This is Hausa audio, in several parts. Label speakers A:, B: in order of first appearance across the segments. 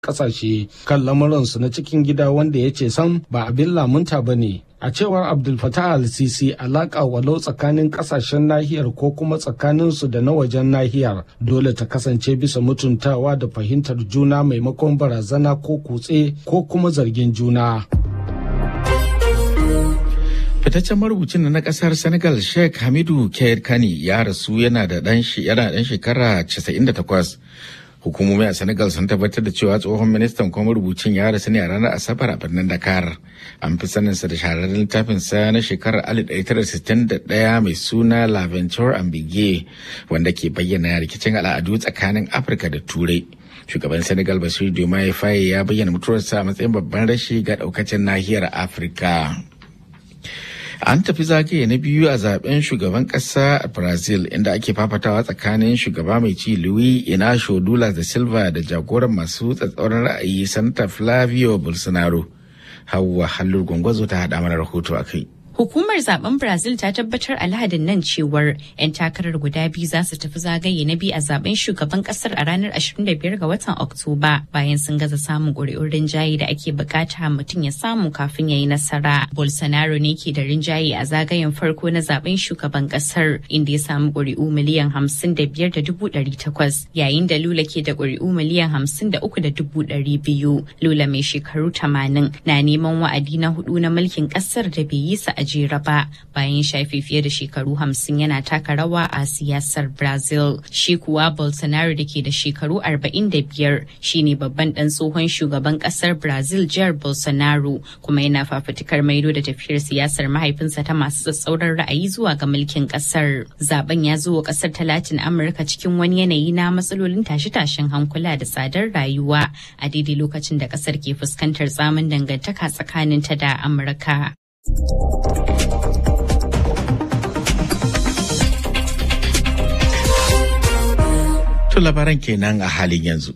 A: kasashe kan lamuransu na cikin gida wanda ya ce sam ba abin lamunta ba ne a cewar abdul fatah al-sisi alaƙa walau tsakanin ƙasashen nahiyar ko kuma tsakaninsu da na wajen nahiyar dole ta kasance bisa mutuntawa da fahimtar juna maimakon barazana ko kutse ko kuma zargin juna
B: fitaccen marubucin na kasar senegal sheikh hamidu kair kani ya rasu yana da dan shekara 98 hukumomi a senegal sun tabbatar da cewa tsohon ministan kuma marubucin ya rasu ne a ranar asabar a birnin dakar an fi saninsa da shahararren littafinsa na shekarar 1961 mai suna l'aventure ambigue wanda ke bayyana rikicin al'adu tsakanin afirka da turai shugaban senegal basiru diomaye faye ya bayyana mutuwarsa a matsayin babban rashi ga daukacin nahiyar afirka an tafi zagaye na biyu a zaben shugaban kasa a brazil inda ake fafatawa tsakanin shugaba mai ci louis inacio lula da silva da jagoran masu tsatsauran ra'ayi santa flavio bolsonaro hawa hallur gwangwazo ta haɗa mana rahoto a kai
C: Hukumar zaben Brazil ta tabbatar a lahadin nan cewar 'yan takarar guda biyu za su tafi zagaye na biyu a zaben shugaban kasar a ranar 25 ga watan Oktoba bayan sun gaza samun ƙuri'un rinjaye da ake bukata mutum ya samu kafin ya yi nasara. Bolsonaro ne ke da rinjaye a zagayen farko na zaben shugaban kasar inda ya samu ƙuri'u miliyan 55 da dubu ɗari takwas yayin da Lula ke da ƙuri'u miliyan 53 da dubu ɗari biyu. Lula mai shekaru 80 na neman wa'adi na hudu na mulkin kasar da bai yi sa a jera ba bayan shafe fiye da shekaru hamsin yana taka rawa a siyasar brazil shi kuwa bolsonaro da ke da shekaru 45 shine babban dan tsohon shugaban kasar brazil jihar bolsonaro kuma yana fafutukar maido da tafiyar siyasar mahaifinsa ta masu tsatsauran ra'ayi zuwa ga mulkin kasar zaben ya zo wa kasar ta latin amurka cikin wani yanayi na matsalolin tashe-tashen hankula da tsadar rayuwa a daidai lokacin da kasar ke fuskantar tsamin dangantaka tsakaninta da amurka
B: To labaran kenan a halin yanzu.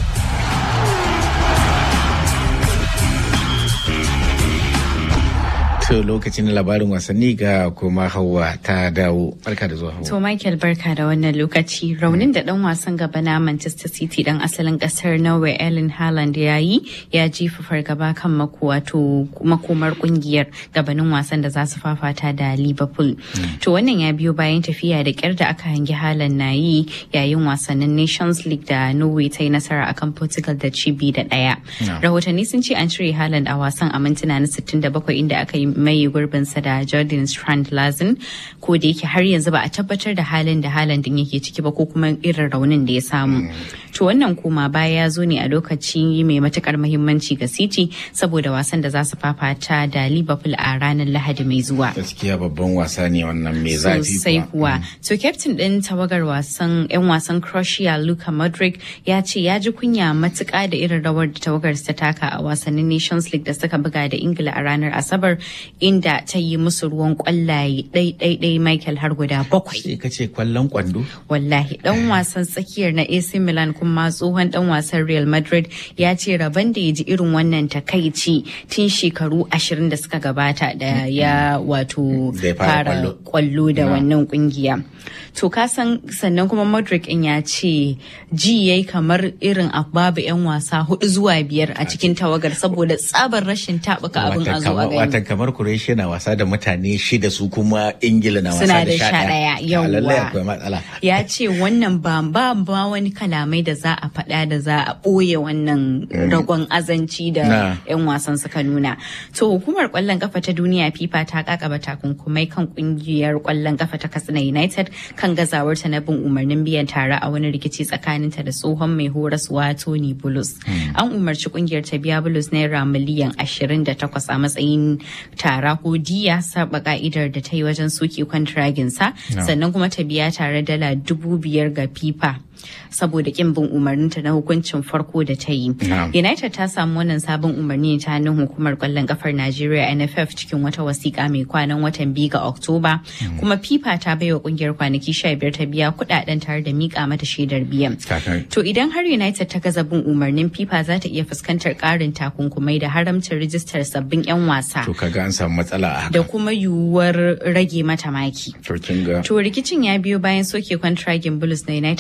B: To lokacin labarin wasanni ga kuma Hauwa ta dawo. Barka da zuwa Hauwa.
C: To Michael barka da wannan lokaci. Raunin da dan wasan gaba na Manchester City dan asalin kasar Norway Erling Haaland ya yi ya jefa fargaba kan wato makomar kungiyar gabanin wasan da za su fafata da Liverpool. To wannan ya biyo bayan tafiya da kyar da aka hangi Haaland na yi yayin wasannin Nations League da Norway ta yi nasara akan Portugal da cibi da ɗaya. Rahotanni sun ce an cire Haaland a wasan a mintuna na 67 inda aka yi mai gurbinsa da Jordan Strand Lazin ko da yake har yanzu ba a tabbatar da halin da halin din yake ciki ba ko kuma irin raunin da ya samu. To wannan koma baya ya zo ne a lokaci mai matukar muhimmanci ga City saboda wasan da za su fafata da Liverpool a ranar Lahadi mai zuwa.
B: Gaskiya babban wasa ne wannan mai zafi
C: Sosai kuwa. To captain din tawagar wasan 'yan wasan Croatia Luka Modric ya ce ya ji kunya matuka da irin rawar da tawagar ta taka a wasannin Nations League da suka buga da Ingila a ranar Asabar inda ta yi musu ruwan kwallaye ɗai Michael har guda bakwai.
B: Sai ka ce kwallon kwando?
C: Wallahi dan wasan tsakiyar na AC Milan kuma tsohon dan wasan Real Madrid ya ce rabon da ya ji irin wannan takaici tun shekaru ashirin da suka gabata da ya wato fara kwallo da wannan kungiya. To ka san sannan kuma Modric in ya ce ji yayi kamar irin a babu 'yan wasa hudu zuwa biyar a cikin tawagar saboda tsabar rashin taɓuka abin a zuwa gani.
B: Watan kamar Croatia na wasa da mutane shida su kuma Ingila na wasa
C: Suna
B: da
C: da
B: sha
C: sha ɗaya
B: Lallai
C: yawwa.
B: akwai matsala.
C: Ya ce wannan ba ba ba wani kalamai da za a faɗa da za a ɓoye wannan ragon azanci
B: Na.
C: da 'yan wasan suka nuna. To hukumar ƙwallon kafa ta duniya FIFA ta kakaba takunkumai kan ƙungiyar ƙwallon kafa ta Katsina United kan gazawarta na bin umarnin biyan tara a wani rikici tsakaninta da tsohon mai horaswa Tony Bulus. An umarci ƙungiyar ta biya Bulus naira miliyan 28 a matsayin tara ko diya saba ka'idar da ta yi wajen soke kwantiraginsa sannan kuma ta biya tare dala dubu biyar ga FIFA. saboda kin bin umarninta na hukuncin farko da ta yi.
B: Na'am.
C: United ta samu wannan sabon umarni ta hannun hukumar kwallon kafar Najeriya NFF cikin wata wasiƙa mai kwanan watan biyu ga Oktoba. Kuma FIFA ta baiwa kungiyar kwanaki sha biyar ta biya kuɗaɗen tare da miƙa mata shaidar biyan.
B: Kakan.
C: To idan har United ta gaza bin umarnin FIFA za ta iya fuskantar ƙarin takunkumai da haramcin rijistar sabbin 'yan wasa.
B: To kaga an samu matsala a
C: Da
B: haka.
C: kuma yiwuwar rage mata maki.
B: To kin ga.
C: To rikicin ya biyo bayan soke kwantragin Bulls na United ta yi a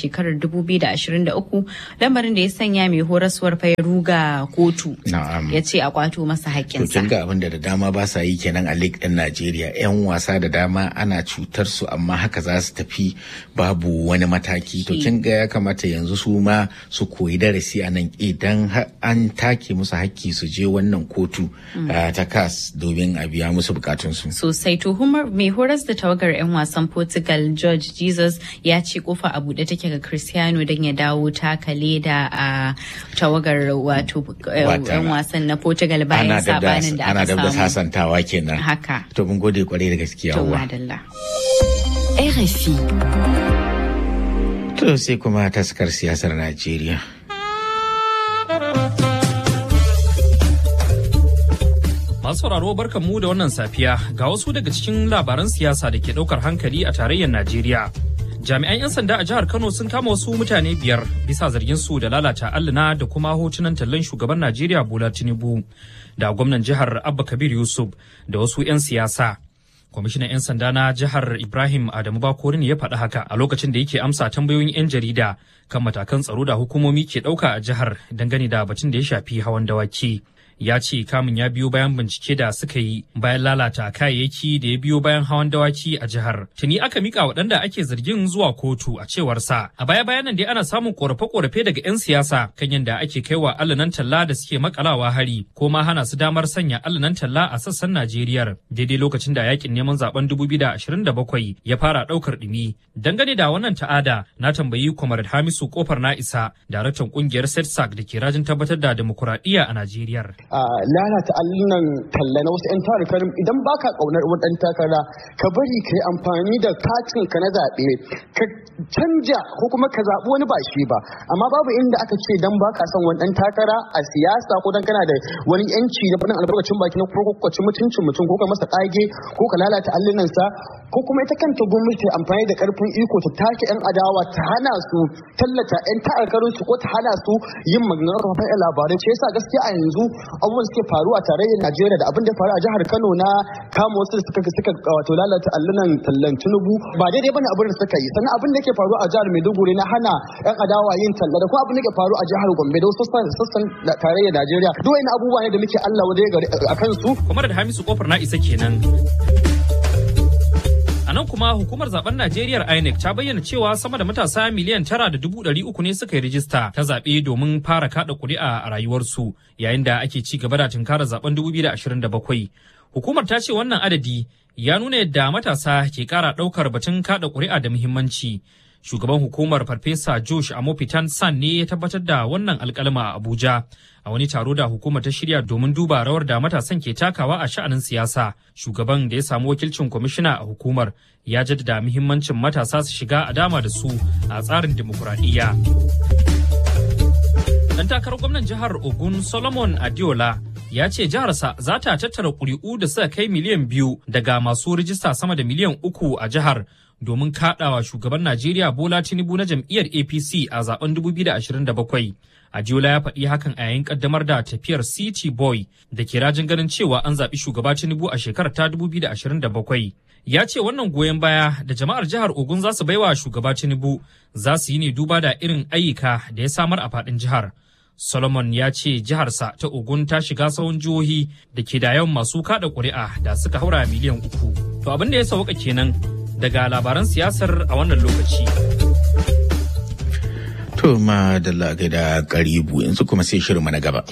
C: shekarar 2023 lamarin da ya sanya mai horaswar ruga kotu ya ce a kwato masa
B: To
C: haƙƙinsa.
B: kin ga abin da da dama ba sa yi kenan a league din Najeriya. 'Yan wasa da dama ana cutar su amma haka za su tafi babu wani mataki. To
C: Shi.
B: kin ga ya kamata yanzu su ma su koyi darasi a nan idan har an take musu hakki su je wannan kotu ah, ta CAS domin a biya musu bukatunsu.
C: sosai tuhumar mai horas da tawagar 'yan wasan portugal george jesus ya ce kofa a buɗe take ga cristiano don ya dawo taka leda a tawagar wato eh,
B: Wata-
C: 'yan wasan na portugal bayan
B: Ana da
C: sabanin da
B: ana
C: aka
B: da
C: samu
B: sasantawa kenan.
C: haka
B: To mun gode kwarai da gaskiya
C: to
B: uwa.
C: madalla
D: RFI.
B: To sai kuma taskar siyasar Najeriya.
E: Masu sauraro barkan mu da wannan safiya ga wasu daga cikin labaran siyasa da ke daukar hankali a tarayyar Najeriya. Jami'an 'yan sanda a jihar Kano sun kama wasu mutane biyar bisa zargin su da lalata alluna da kuma hotunan tallan shugaban Najeriya Bola Tinubu da gwamnan jihar Abba Kabir Yusuf da wasu 'yan siyasa. Kwamishinan 'yan sanda na jihar Ibrahim Adamu Bakori ne ya faɗi haka a lokacin da yake amsa tambayoyin 'yan jarida kan matakan tsaro da hukumomi ke ɗauka a jihar dangane da batun da ya shafi hawan dawaki. ya ce kamun ya biyo bayan bincike da suka yi bayan lalata kayayyaki da ya biyo bayan hawan dawaki a jihar. Tuni aka mika waɗanda ake zargin zuwa kotu a cewar sa. A baya bayanan dai ana samun korafe-korafe daga 'yan siyasa kan yadda ake kaiwa allanan talla da suke makalawa hari ko ma hana su damar sanya allanan talla a sassan Najeriya daidai lokacin da yakin neman zaben 2027 ya fara ɗaukar ɗumi. Dangane da wannan ta'ada na tambayi Kwamar Hamisu Kofar na isa daraktan kungiyar SETSAC da ke rajin tabbatar da demokuraɗiyya a Najeriya.
F: a lalata allunan talla na wasu 'yan tarukan idan baka kaunar wani ɗan takara ka bari ka yi amfani da katin ka na zaɓe ka canja ko kuma ka zaɓi wani ba shi ba amma babu inda aka ce dan baka son wani ɗan takara a siyasa ko dan kana da wani yanci na faɗin albarkacin baki na ko ko ci mutuncin mutum ko ka masa ƙage ko ka lalata allunansa ko kuma ita kanta gwamnati ta amfani da ƙarfin iko ta take 'yan adawa ta hana su tallata 'yan takarkarun su ko ta hana su yin maganar kafafen labarai ce yasa gaskiya a yanzu abubuwan suke faru a tarayyar Najeriya da abin da ya faru a jihar Kano na kama wasu da suka suka wato lalata allunan tallan Tinubu ba daidai bane abin da suka yi sannan abin da yake faru a jihar Maiduguri na hana yan adawa yin talla da kuma abin da yake faru a jihar Gombe da wasu sassan sassan da tarayyar Najeriya duk wani abubuwa ne da muke Allah wadai gari a kansu
E: Kwamar da Hamisu Kofar na isa kenan. A nan kuma hukumar zaben Najeriya INEC ta bayyana cewa sama da matasa miliyan tara da dubu ɗari uku ne suka yi rijista ta zaɓe domin fara kaɗa ƙuri'a a rayuwarsu yayin da ake ci gaba da tunkarar zaben 2027. Hukumar ta ce wannan adadi ya nuna yadda matasa ke ƙara ɗaukar batun kaɗa ƙuri'a da muhimmanci. Shugaban hukumar Farfesa Josh Amopitan San ne ya tabbatar da wannan alƙalma a Abuja a wani taro da hukumar ta shirya domin duba rawar da matasan ke takawa a sha'anin siyasa. Shugaban da ya samu wakilcin kwamishina a hukumar ya jaddada muhimmancin matasa su shiga a dama da su a tsarin dimokuraɗiyya. Dan takarar gwamnan jihar Ogun Solomon Adiola ya ce jiharsa za ta tattara ƙuri'u da suka kai miliyan biyu daga masu rijista sama da miliyan uku a jihar domin kaɗawa shugaban Najeriya Bola Tinubu na jam'iyyar APC a zaben 2027. Adiola ya faɗi hakan a yayin ƙaddamar da tafiyar City Boy da ke rajin ganin cewa an zaɓi shugaba Tinubu a shekarar ta 2027. Ya ce wannan goyon baya da jama'ar jihar Ogun za su baiwa shugaba Tinubu za su yi ne duba da irin ayyuka da ya samar a faɗin jihar. Solomon ya ce jiharsa ta Ogun ta shiga sahun jihohi da ke da yawan masu kada ƙuri'a da suka haura miliyan uku. To abin da ya sauka kenan daga labaran siyasar a wannan lokaci.
B: To ma da da karibu yanzu kuma sai shirinmu na gaba.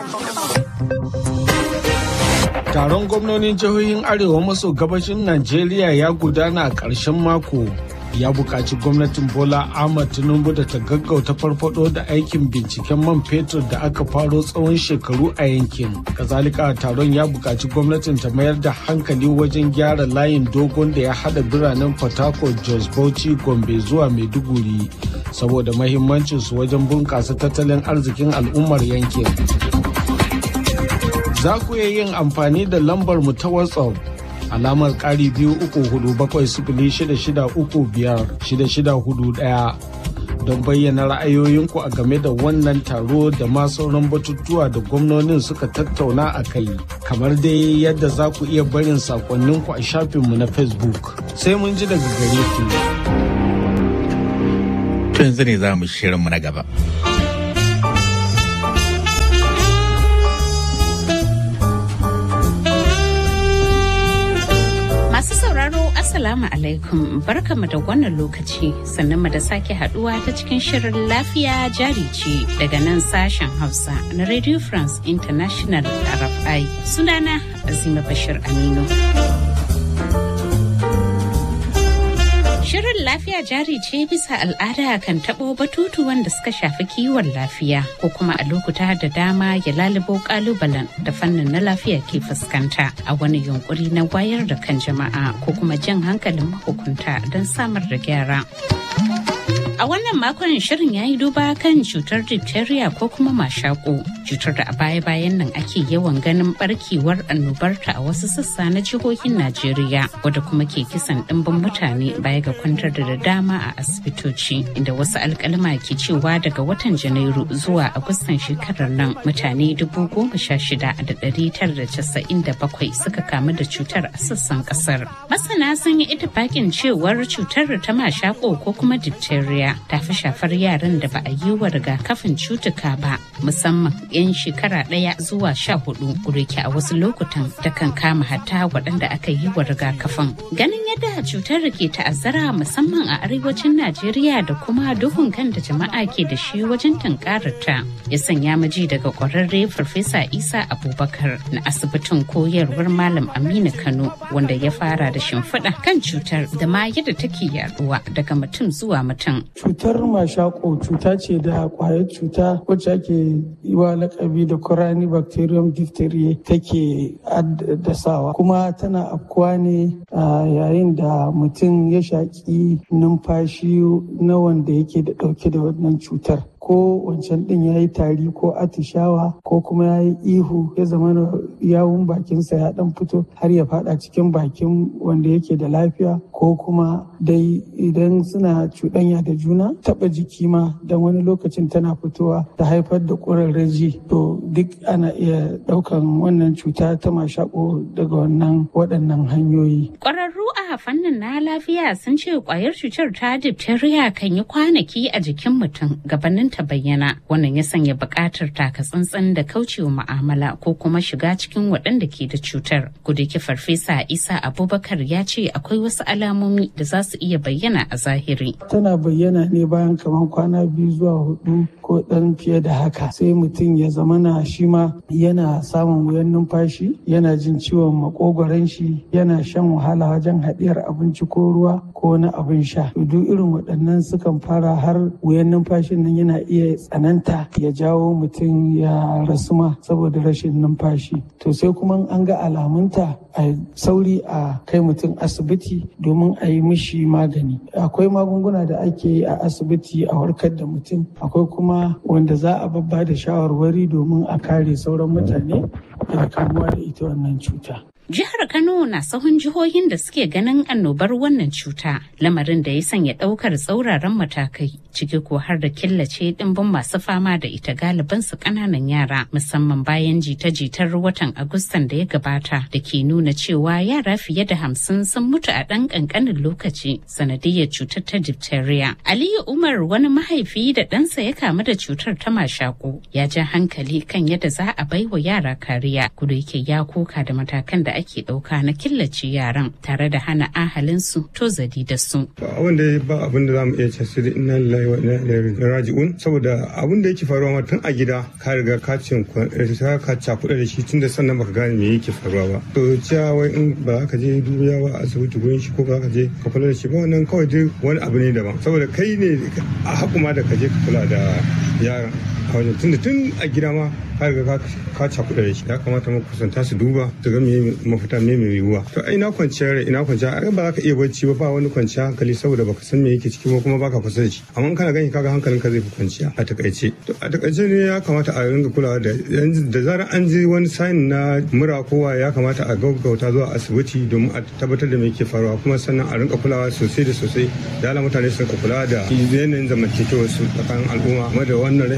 A: Taron gwamnonin jihohin Arewa maso gabashin Najeriya ya gudana a ƙarshen mako. Ya buƙaci gwamnatin Bola Ahmad Tinubu da ta gaggauta farfado da aikin binciken man fetur da aka faro tsawon shekaru a yankin. Kazalika taron ya buƙaci gwamnatin ta mayar da hankali wajen gyara layin dogon da ya haɗa biranen Port Harcourt, Jos Bauchi, Gombe zuwa Maiduguri. Saboda mahimmancinsu wajen bunƙasa tattalin arzikin al'ummar yankin. za ku iya yin amfani da lambar mu ta WhatsApp alamar ƙari biyu uku hudu bakwai sifili shida shida uku biyar shida shida hudu ɗaya don bayyana ra'ayoyinku a game da wannan taro da ma sauran batutuwa da gwamnonin suka tattauna a kai kamar dai yadda za ku iya barin sakonninku a shafinmu na facebook sai mun ji daga gare ku.
B: To yanzu ne za mu shirinmu na gaba.
G: Masu sauraro Assalamu alaikum barkamu da wannan lokaci sannan mu da sake haduwa ta cikin shirin lafiya jari ce daga nan sashen Hausa na Radio France International RFI sunana Azima Bashir Aminu. Shirin lafiya jari ce bisa al'ada kan taɓo batutu wanda suka shafi kiwon lafiya ko kuma a lokuta da dama ya lalubo kalubalen da fannin na lafiya ke fuskanta a wani yunkuri na wayar da kan jama'a ko kuma jan hankalin mahukunta don samar da gyara. A wannan makon shirin ya yi duba kan cutar diphtheria ko kuma mashako cutar da a baya-bayan nan ake yawan ganin barkewar annobarta a wasu sassa na jihohin Najeriya wadda kuma ke kisan ɗimbin mutane baya ga kwantar da dama a asibitoci inda wasu alkalma ke cewa daga watan Janairu zuwa Agustan shekarar nan mutane dubu goma sha shida da ɗari tara da casa'in da bakwai suka kamu da cutar a sassan ƙasar. Masana sun yi itifakin cewar cutar ta mashako ko kuma diphtheria ta fi shafar yaran da ba a yi wa rigakafin cutuka ba musamman 'yan shekara ɗaya zuwa sha hudu kureke a wasu lokutan ta kan kama hatta waɗanda aka yi wa rigakafin ganin yadda cutar ke ta'azzara musamman a arewacin najeriya da kuma duhun kan da jama'a ke da shi wajen tunkarar ta ya sanya maji daga ƙwararre farfesa isa abubakar na asibitin koyarwar malam aminu kano wanda ya fara da shimfiɗa kan cutar da ma yadda take yaduwa daga mutum zuwa mutum
H: cutar mashako cuta ce da kwayar cuta wacce ake yi wa lakabi da corani bacterium diphtheria take addasawa kuma tana afkuwa ne yayin da mutum ya shaƙi numfashi na wanda yake da ɗauke da wannan cutar ko wancan din ya yi tari ko atishawa ko kuma ya yi ihu ya zama yawun bakinsa ya dan fito har ya fada cikin bakin wanda yake da lafiya ko kuma dai idan suna cuɗanya da juna taɓa jiki ma don wani lokacin tana fitowa ta haifar da ƙurarraji to duk ana iya ɗaukan wannan cuta ta mashako daga wannan waɗannan hanyoyi.
G: Ƙwararru a fannin na lafiya sun ce ƙwayar cutar ta diphtheria kan yi kwanaki a jikin mutum gabanin ta bayyana wannan ya sanya buƙatar taka tsantsan da kaucewa mu'amala ko kuma shiga cikin waɗanda ke da cutar gudaki farfesa isa abubakar ya ce akwai wasu alamomi da za su iya bayyana a zahiri
H: tana bayyana ne bayan kamar kwana biyu zuwa hudu ko ɗan fiye da haka sai mutum ya zamana shi ma yana samun wuyan numfashi yana jin ciwon makogoron shi yana shan wahala wajen haɗiyar abinci ko ruwa ko na abin sha duk irin waɗannan sukan fara har wuyan numfashin nan yana iya tsananta ya jawo mutum ya rasu ma saboda rashin numfashi to sai kuma an ga alamunta a sauri a kai mutum asibiti domin a yi mishi magani akwai magunguna da ake yi a asibiti a warkar da mutum akwai kuma wanda za a babba da shawarwari domin a kare sauran mutane daga kamuwa da ita wannan cuta
G: Jihar Kano na sahun jihohin da suke ganin annobar wannan cuta, lamarin da ya sanya ɗaukar tsauraran matakai, ciki ko har da killace ɗimbin masu fama da ita galiban su ƙananan yara, musamman bayan jita-jitar watan Agustan da ya gabata da ke nuna cewa yara fiye da hamsin sun mutu a ɗan ƙanƙanin lokaci sanadiyar cutar ta diphtheria. Aliyu Umar wani mahaifi da ɗansa ya kamu da cutar ta mashaƙo ya ja hankali kan yadda za a baiwa yara kariya, kudu yake ya koka da matakan da ake ɗauka na killace yaran tare da hana ahalinsu to zadi da su.
I: Abin da ba abin da za mu iya ce sai da inna lillahi wa inna ilaihi raji'un saboda abin da yake faruwa ma tun a gida ka riga ka cin ka cakuɗa da shi tun da sannan baka gane me yake faruwa ba. To cewa wai in ba ka je dubiya ba a asibiti gurin shi ko ka je ka kula da shi ba wannan kawai dai wani abu ne daban saboda kai ne a hakuma da ka je ka kula da yaran a wajen tun da tun a gida ma ka riga ka cakuɗa da shi ya kamata mu kusanta su duba su ga me mafita me mai yiwuwa to ai ina kwanciyar rai ina kwanciyar ai ba za ka iya bacci ba ba wani kwanciyar hankali saboda baka san me yake ciki ba kuma baka kusa da shi amma in kana gani kaga hankalin ka zai fi kwanciya a takaice to a takaice ne ya kamata a ringa kulawa da da zarar an ji wani sign na mura kowa ya kamata a gaggauta zuwa asibiti domin a tabbatar da me yake faruwa kuma sannan a rinka kulawa sosai da sosai da ala mutane su rinka kulawa da yanayin zamantakewar su tsakanin al'umma kuma da wannan rashin lafiya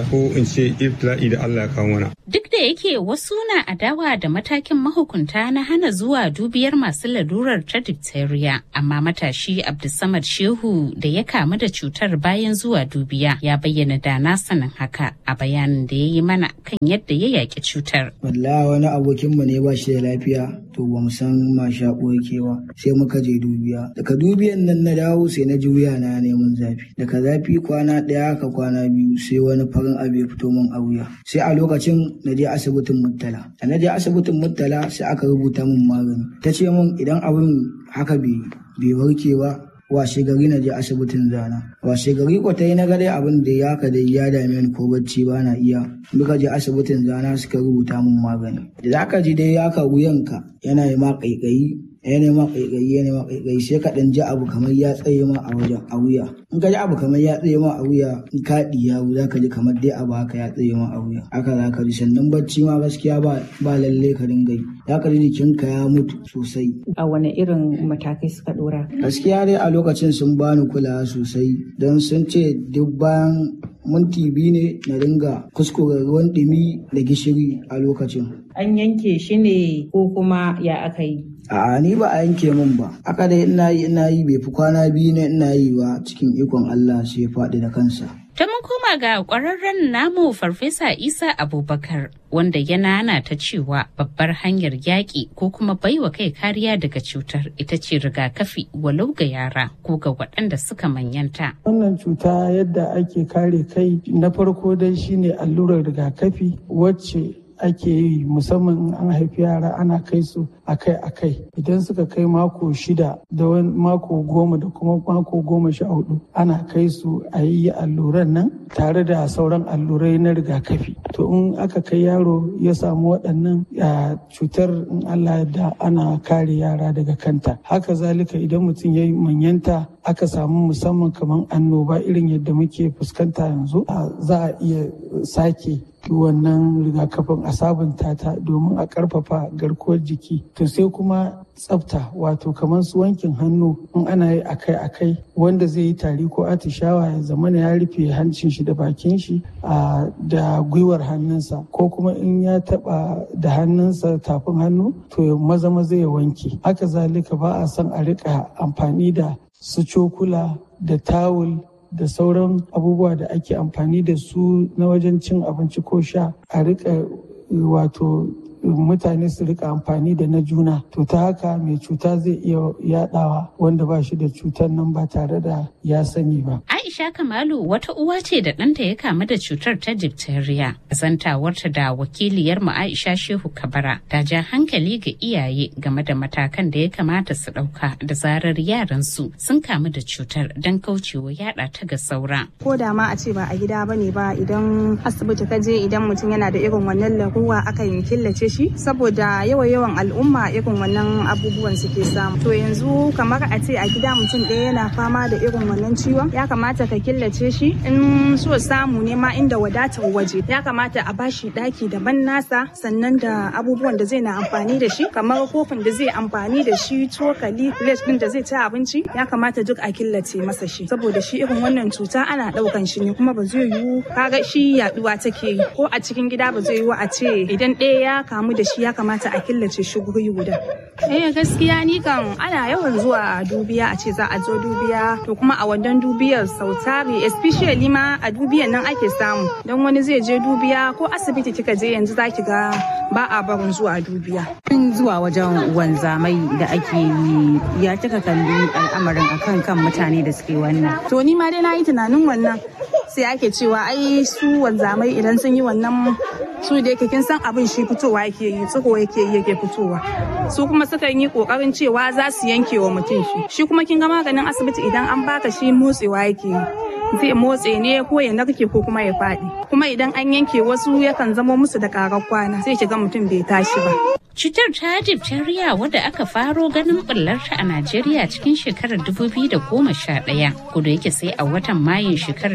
I: jaraba ko in ce ibtila'i da Allah ya kawo mana.
G: Duk da yake wasu na adawa da matakin mahukunta na hana zuwa dubiyar masu lalurar ta diphtheria, amma matashi Abdulsamad Shehu da ya kamu da cutar bayan zuwa dubiya ya bayyana da na sanin haka a bayanin da ya yi mana kan yadda ya yaƙi cutar.
J: Wallahi wani abokinmu ne ba shi da lafiya to ba mu san ma shaƙo yake ba sai muka je dubiya. Daga dubiyan nan na dawo sai na ji wuya na neman zafi. Daga zafi kwana ɗaya ka kwana biyu sai wani farin abu ya fito min a wuya. Sai a lokacin na je asibitin Murtala. Da na je asibitin Murtala sai aka rubuta min magani. Ta ce min idan abin haka bai warke ba washe gari na je asibitin zana washe gari ko ta yi na gare abin da ya ka dai ya dame ni ko bacci ba na iya muka je asibitin zana suka rubuta min magani da za ka ji dai ya ka wuyanka yana yi ma ƙaiƙayi ya nema ƙaiƙayi ya nema ƙaiƙayi sai ka ɗan ji abu kamar ya tsaye ma a wajen a wuya in ka ji abu kamar ya tsaye ma a wuya in ka ɗiya za ka ji kamar dai abu haka ya tsaye ma a wuya haka za ka ji sannan bacci ma gaskiya ba ba lalle ka dinga yi za ka ji jikinka ya mutu sosai.
K: a wane irin matakai suka ɗora.
J: gaskiya dai a lokacin sun bani kulawa sosai don sun ce duk bayan minti biyu ne na dinga kuskure ruwan ɗumi da gishiri a lokacin.
K: An yanke shi ne ko kuma ya aka yi?
J: A'a ni ba a yanke min ba. Aka dai ina yi ina yi bai fi kwana biyu ne ina yi ba cikin ikon Allah sai ya faɗi da kansa.
G: Ta mun koma ga ƙwararren namu Farfesa Isa Abubakar wanda ya nana ta cewa babbar hanyar yaƙi ko kuma baiwa kai kariya daga cutar ita ce rigakafi walau ga yara ko ga waɗanda suka manyanta.
H: Wannan cuta yadda ake kare kai na farko dai shine allurar rigakafi wacce ake yi musamman an haifi yara ana kai su akai-akai idan suka kai mako shida da wani mako goma da kuma mako goma sha hudu ana kai su a yi alluran nan tare da sauran allurai na rigakafi to in aka kai yaro ya samu waɗannan cutar in allah da ana kare yara daga kanta haka zalika idan mutum ya yi manyanta aka samu musamman kamar annoba irin yadda muke fuskanta yanzu za a iya sake wannan rigakafin a sabunta ta domin a karfafa garkuwar jiki to sai kuma tsafta wato kamar su wankin hannu in ana yi akai-akai wanda zai yi tari ko atishawa ya zama ya rufe hancin shi da bakin shi da gwiwar hannunsa ko kuma in ya taba da hannunsa tafin hannu to ya maza maza ya wanke haka zalika ba a son a rika amfani da su cokula da tawul da sauran abubuwa da ake amfani da su na wajen cin abinci ko sha a rika wato mutane su rika amfani da na juna to ta haka mai cuta zai iya yadawa wanda ba shi da cutar nan ba tare da ya sani ba.
G: Aisha Kamalu wata uwa ce da ɗanta ya kamu da cutar ta diphtheria. Zantawarta da wakiliyar mu Aisha Shehu Kabara ta ja hankali ga iyaye game da matakan da ya kamata su ɗauka da zarar yaran su sun kamu da cutar don kaucewa yada ta ga saura.
L: Ko da ma a ce ba a gida bane ba idan asibiti ka je idan mutum yana da irin wannan laruwa akan killace shi saboda yawan yawan al'umma irin wannan abubuwan suke samu to yanzu kamar a ce a gida mutum ɗaya yana fama da irin wannan ciwon ya kamata ka killace shi in so samu ne ma inda wadatar waje ya kamata a bashi ɗaki daban nasa sannan da abubuwan da zai na amfani da shi kamar kofin da zai amfani da shi cokali plate ɗin da zai ci abinci ya kamata duk a killace masa shi saboda shi irin wannan cuta ana ɗaukan shi ne kuma ba zai yiwu kaga shi yaduwa take yi ko a cikin gida ba zai yiwu a ce idan ɗaya ya kamu da shi ya kamata a killace shi guri guda. Eh gaskiya ni kan ana yawan zuwa dubiya a ce za a zo dubiya to kuma a wannan dubiyar sau tari especially ma a dubiyan nan ake samu don wani zai je dubiya ko asibiti kika je yanzu za ki ga ba a barin zuwa dubiya.
K: Tun zuwa wajen wanzamai da ake yi ya kika kalli al'amarin akan kan mutane da suke wannan.
L: To ni ma dai na yi tunanin wannan sai ake cewa ai su wanzamai idan sun yi wannan su da yake kin san abin shi fitowa yake yi tsiko yake yi yake fitowa su kuma sukan yi kokarin cewa za su yanke wa mutum shi shi kuma kin ga maganin asibiti idan an baka shi motsewa yake yi zai motse ne ko ya narke ko kuma ya faɗi kuma idan an yanke wasu yakan zamo musu da karar kwana sai shiga mutum bai tashi ba
G: Cutar ta diphtheria wadda aka faro ganin bullarta a Najeriya cikin shekarar 2011 kudu yake sai a watan Mayun shekarar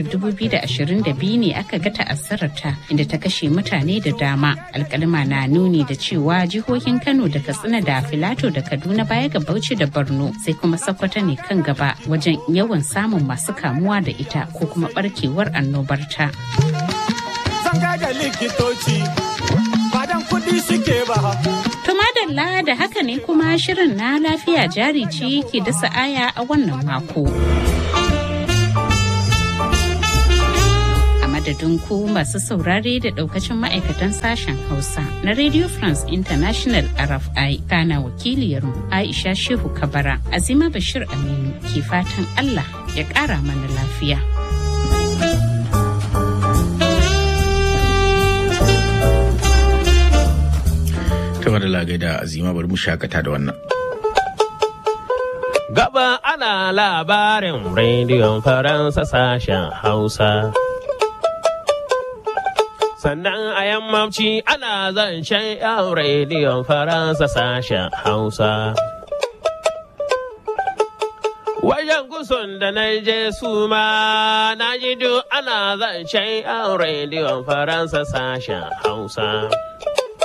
G: 2022 ne aka ga ta'azzararta inda ta kashe mutane da dama. Alkalima na nuni da cewa jihohin Kano da Katsina da Filato da Kaduna baya ga Bauchi da Borno sai kuma Sokoto ne kan gaba wajen yawan samun masu kamuwa da ita ko kuma barkewar annobarta.
M: da likitoci badan kudi suke ba
G: To madalla da haka ne kuma shirin na lafiya jari ce ke dasa aya a wannan mako. A madadin ku masu saurare da daukacin ma'aikatan sashen Hausa na Radio France International RFI kana wakiliyarmu Aisha Shehu Kabara Azima Bashir Aminu ke fatan Allah ya ƙara mana lafiya.
B: Kamar da lagai da azima bari mu shakata da wannan.
N: Gaba ana labarin rediyon Faransa sashen Hausa. Sannan a yammaci ana zancen yan rediyon Faransa sashen Hausa. Wajen gusun da na je su ma na ji duk ana zancen yan rediyon Faransa sashen Hausa.